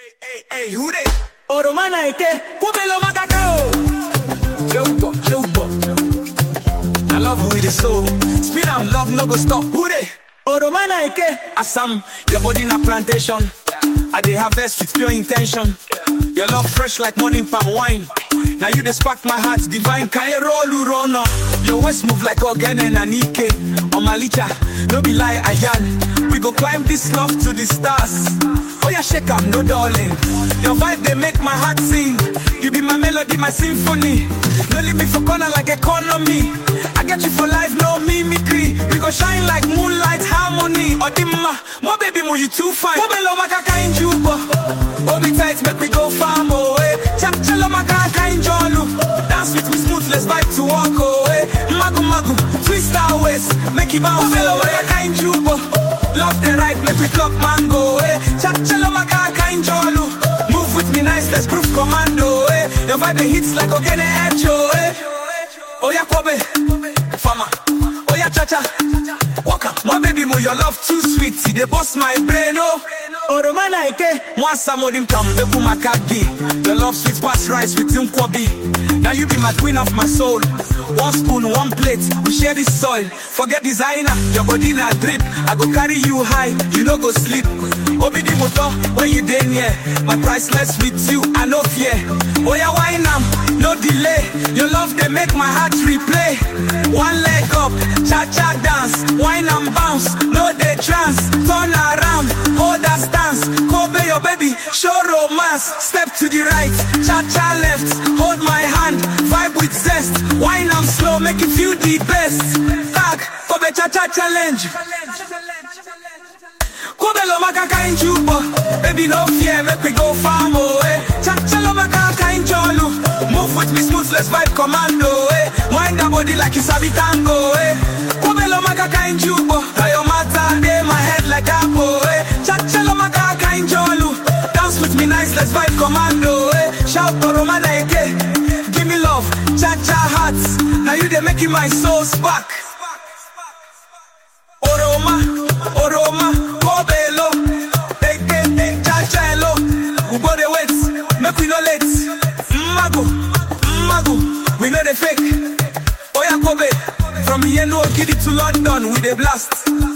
Hey, who they? Oromana ike, kumelo makakao. Jobo, jobo. I love with the soul. Speed and love no go stop. Who they? Oromana ike, Assam. Your body na plantation. I dey harvest with pure intention. Your love fresh like morning palm wine. Now you dey spark my heart divine. Kairo Lurona. Your waist move like Ogene and Nike. On my licha, no be lie, Ayan. We go climb this love to the stars. Oh yeah, shake am, no darling. Your vibe they make my heart sing. You be my melody, my symphony. No leave me for corner like economy. I get you for life, no mimicry. We go shine like moonlight harmony. Odimma, my baby, mo you too fine. Mobelo makaka in juba. Hold me tight, make me go farm away. Chap chelo makaka in jolu. Dance with me smooth, let's vibe to walk away. Magu magu, twist our waist, make it bounce. Mobelo makaka in juba. Love the right, make we club mango. Eh. Chap chelo makaka in jolu. Move with me nice, let's prove commando. Eh. Your vibe they hits like Ogene Echo. Eh. Oh yeah, Kobe, Fama. Oh yeah, Cha Cha. Waka, my baby, mo your love too sweet. See, they bust my brain, oh. Oromana ike, mwasa modim kambe kumakagi. Your love sweet past rice with kwabi. Now you be my queen of my soul. One spoon, one plate, we share this soil. Forget designer, your body na drip. I go carry you high, you no go sleep. Obi di motor, when you dey near. My priceless with you, I no fear. Oh yeah, wine am, no delay. Your love they make my heart replay. One leg up, cha cha dance, wine and bounce, no dey trance. Turn around, hold that stance. Kobe your baby, show romance. Step to the right, cha cha left. Hold my hand, vibe with zest. Wine am slow, make you feel the best. Tag, Kobe cha cha challenge. Kobe lo makaka in juba Baby no fear, make we go farm away Chachalo makaka in jolu Move with me smooth, let's vibe commando eh. Wind that body like you sabi tango eh. Kobe lo makaka in juba Now your matter dey my head like apple eh. Chachalo makaka in jolu Dance with me nice, let's vibe commando eh. Shout Oromana eke Give me love, cha-cha hearts Now you dey making my soul spark Oroma, Oroma, Kobelo, Eke, Chachelo, Ugo the wait, make we no late. Mago, Mago, we know the fake. Oya Kobe, from here no Kiddy to London, we the blast.